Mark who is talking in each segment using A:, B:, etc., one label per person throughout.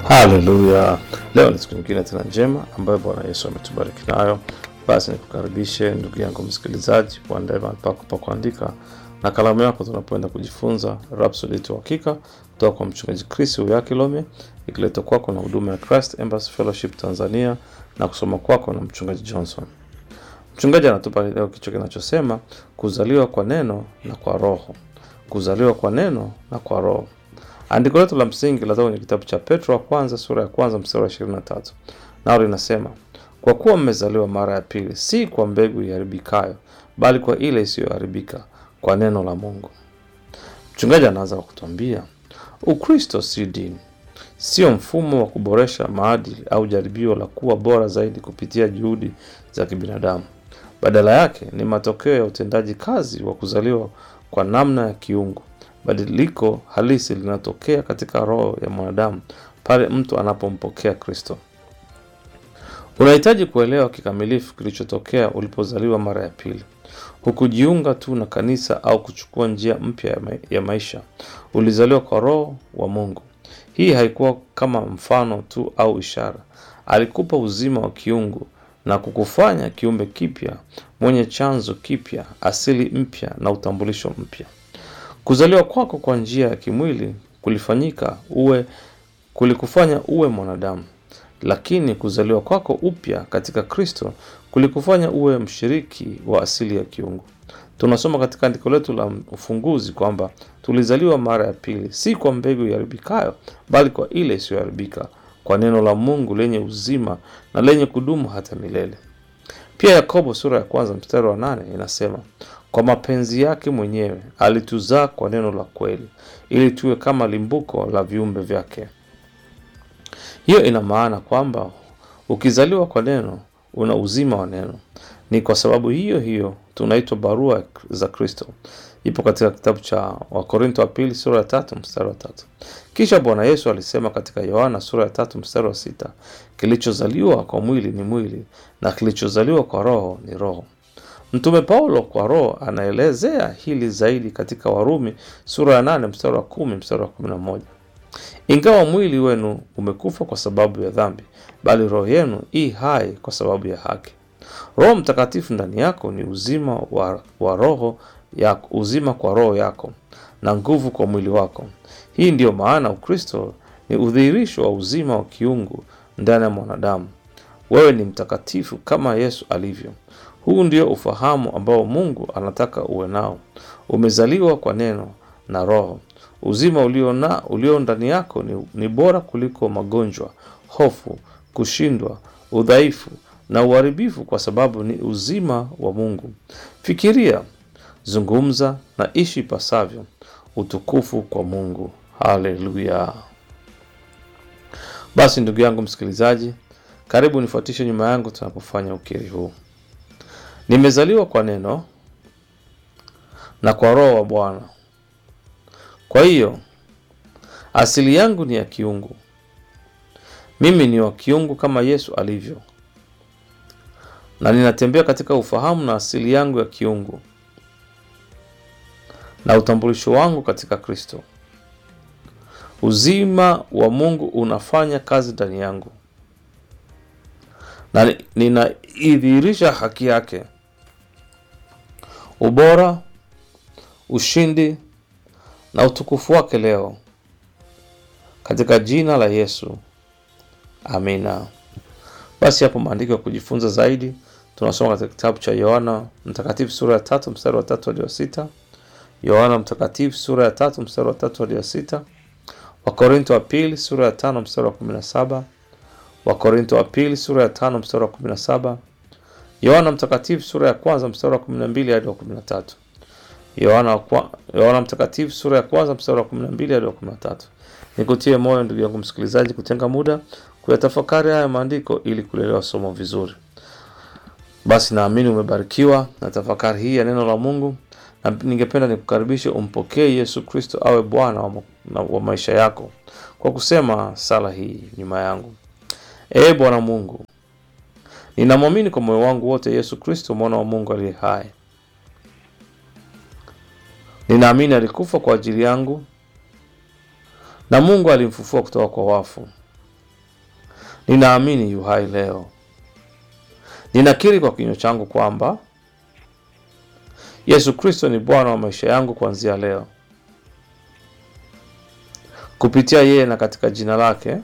A: Haleluya! Leo ni siku nyingine tena njema ambayo Bwana Yesu ametubariki nayo. Basi nikukaribishe ndugu yangu msikilizaji, uandae mahali pako pa kuandika na kalamu yako, tunapoenda kujifunza Rhapsody yetu Hakika kutoka kwa mchungaji Chris Uyakilome, ikiletwa kwako na huduma ya Christ Embassy Fellowship Tanzania na kusoma kwako na mchungaji Johnson. Mchungaji anatupa leo kichwa kinachosema kuzaliwa kwa neno na kwa roho, kuzaliwa kwa neno na kwa roho. Andiko letu la msingi linatoka kwenye kitabu cha Petro wa kwanza sura ya kwanza mstari wa 23, nao linasema kwa kuwa mmezaliwa mara ya pili, si kwa mbegu iharibikayo, bali kwa ile isiyoharibika, kwa neno la Mungu. Mchungaji anaanza kwa kutuambia Ukristo si dini, sio mfumo wa kuboresha maadili au jaribio la kuwa bora zaidi kupitia juhudi za kibinadamu. Badala yake ni matokeo ya utendaji kazi wa kuzaliwa kwa namna ya kiungu. Badiliko halisi linatokea katika roho ya mwanadamu pale mtu anapompokea Kristo. Unahitaji kuelewa kikamilifu kilichotokea ulipozaliwa mara ya pili. Hukujiunga tu na kanisa au kuchukua njia mpya ya, ma ya maisha. Ulizaliwa kwa Roho wa Mungu. Hii haikuwa kama mfano tu au ishara. Alikupa uzima wa kiungu na kukufanya kiumbe kipya, mwenye chanzo kipya, asili mpya na utambulisho mpya. Kuzaliwa kwako kwa njia ya kimwili kulifanyika uwe kulikufanya uwe mwanadamu, lakini kuzaliwa kwako upya katika Kristo kulikufanya uwe mshiriki wa asili ya kiungu. Tunasoma katika andiko letu la ufunguzi kwamba tulizaliwa mara ya pili, si kwa mbegu iharibikayo, bali kwa ile isiyoharibika, kwa neno la Mungu lenye uzima na lenye kudumu hata milele. Pia Yakobo sura ya kwanza mstari wa nane inasema kwa mapenzi yake mwenyewe alituzaa kwa neno la kweli, ili tuwe kama limbuko la viumbe vyake. Hiyo ina maana kwamba ukizaliwa kwa neno una uzima wa neno. Ni kwa sababu hiyo hiyo tunaitwa barua za Kristo. Ipo katika kitabu cha Wakorinto wa pili sura ya tatu mstari wa tatu. Kisha Bwana Yesu alisema katika Yohana sura ya tatu mstari wa sita, kilichozaliwa kwa mwili ni mwili na kilichozaliwa kwa roho ni roho. Mtume Paulo kwa roho anaelezea hili zaidi katika Warumi sura ya nane mstari wa kumi mstari wa kumi na moja ingawa mwili wenu umekufa kwa sababu ya dhambi, bali roho yenu i hai kwa sababu ya haki. Roho Mtakatifu ndani yako ni uzima wa, wa roho yako, uzima kwa roho yako na nguvu kwa mwili wako. Hii ndiyo maana Ukristo ni udhihirisho wa uzima wa kiungu ndani ya mwanadamu. Wewe ni mtakatifu kama Yesu alivyo. Huu ndio ufahamu ambao Mungu anataka uwe nao. Umezaliwa kwa neno na Roho. Uzima ulio na ulio ndani yako ni, ni bora kuliko magonjwa, hofu, kushindwa, udhaifu na uharibifu, kwa sababu ni uzima wa Mungu. Fikiria, zungumza na ishi ipasavyo. Utukufu kwa Mungu. Haleluya! Basi ndugu yangu msikilizaji, karibu nifuatishe nyuma yangu tunapofanya ukiri huu. Nimezaliwa kwa neno na kwa roho wa Bwana. Kwa hiyo asili yangu ni ya kiungu. Mimi ni wa kiungu kama Yesu alivyo, na ninatembea katika ufahamu na asili yangu ya kiungu na utambulisho wangu katika Kristo. Uzima wa Mungu unafanya kazi ndani yangu na ninaidhihirisha haki yake, ubora, ushindi na utukufu wake leo katika jina la Yesu, amina. Basi hapo maandiko ya kujifunza zaidi tunasoma katika kitabu cha Yohana Mtakatifu sura ya tatu mstari wa tatu hadi wa sita Yohana Mtakatifu sura ya tatu mstari wa tatu hadi wa sita Wakorinto wa pili sura ya tano mstari wa kumi na saba Wakorinto wa pili sura ya tano mstari wa kumi na saba Yohana Mtakatifu sura ya kwanza mstari wa kumi na mbili hadi wa kumi na tatu Yohana, Yohana Mtakatifu sura ya kwanza mstari wa 12 hadi wa 13. Nikutie moyo ndugu yangu msikilizaji, kutenga muda kuyatafakari haya maandiko ili kuelewa somo vizuri. Basi naamini umebarikiwa na tafakari hii ya neno la Mungu, na ningependa nikukaribishe umpokee Yesu Kristo awe Bwana wa, wa maisha yako kwa kusema sala hii nyuma yangu. Ee Bwana Mungu, ninamwamini kwa moyo wangu wote Yesu Kristo mwana wa Mungu aliye hai Ninaamini alikufa kwa ajili yangu na Mungu alimfufua kutoka kwa wafu. ninaamini yu hai leo. Ninakiri kwa kinywa changu kwamba Yesu Kristo ni Bwana wa maisha yangu kuanzia leo. Kupitia yeye na katika jina lake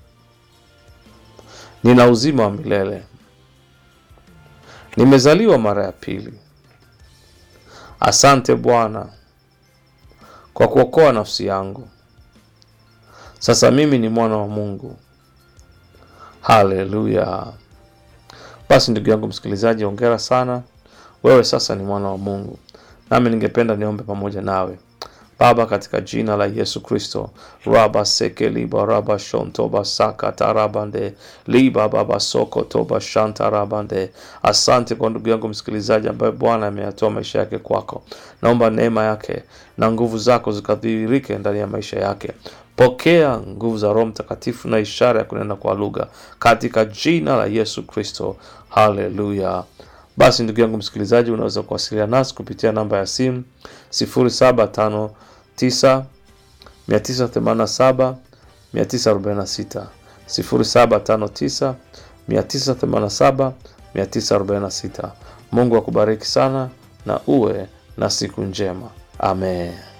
A: nina uzima wa milele. Nimezaliwa mara ya pili. Asante Bwana kwa kuokoa nafsi yangu. Sasa mimi ni mwana wa Mungu. Haleluya! Basi ndugu yangu msikilizaji, ongera sana, wewe sasa ni mwana wa Mungu. Nami ningependa niombe pamoja nawe. Baba, katika jina la Yesu Kristo, raba seke liba raba shontoba saka tarabande liba baba soko toba shanta rabande. Asante kwa ndugu yangu msikilizaji ambaye Bwana ameyatoa maisha yake kwako. Naomba neema yake na nguvu zako zikadhihirike ndani ya maisha yake. Pokea nguvu za Roho Mtakatifu na ishara ya kunena kwa lugha katika jina la Yesu Kristo. Haleluya. Basi ndugu yangu msikilizaji, unaweza kuwasiliana nasi kupitia namba ya simu 0759 987 946 0759 987 946. Mungu akubariki sana na uwe na siku njema. Amen.